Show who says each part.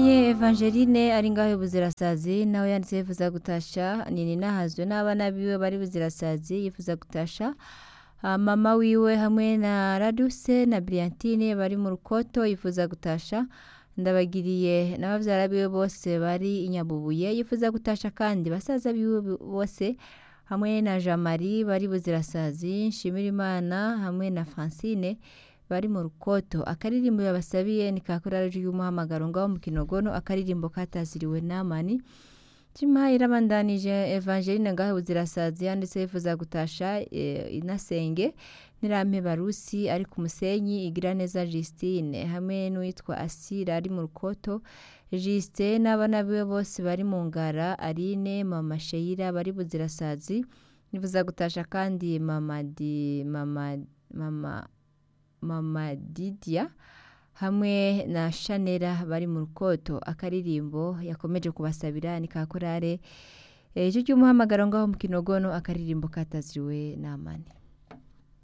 Speaker 1: Uwizeye Evangeline ari ngaho buzirasazi nawe yanditse yifuza gutasha nini nahazwe n'abana biwe bari buzirasazi yifuza gutasha Ah, mama wiwe hamwe na Raduse na Briantine bari mu rukoto yifuza gutasha ndabagiriye n'abavyara biwe bose bari inyabubuye yifuza gutasha kandi basaza biwe bose hamwe na Jean Marie bari buzirasazi Nshimirimana hamwe na Francine bari mu rukoto akaririmbo yabasabiye ni kakorari y'umuhamagaro ngaho mu kinogono akaririmbo kataziriwe namani Chima irabandanije Evangeline ngaho buzirasazi yanditse yifuza gutasha eh, inasenge Nirampe Barusi ari ku musenyi igira neza Justine hamwe n'uwitwa Asira ari mu rukoto Justin n'abana biwe bose bari mu ngara Aline mama Sheila bari buzirasazi yifuza gutasha kandi mama di mama mama mama Didia hamwe na Shanera bari mu rukoto akaririmbo yakomeje kubasabira ni kakorare ejo cy'umuhamagaro ngaho mu kinogono akaririmbo kataziriwe namani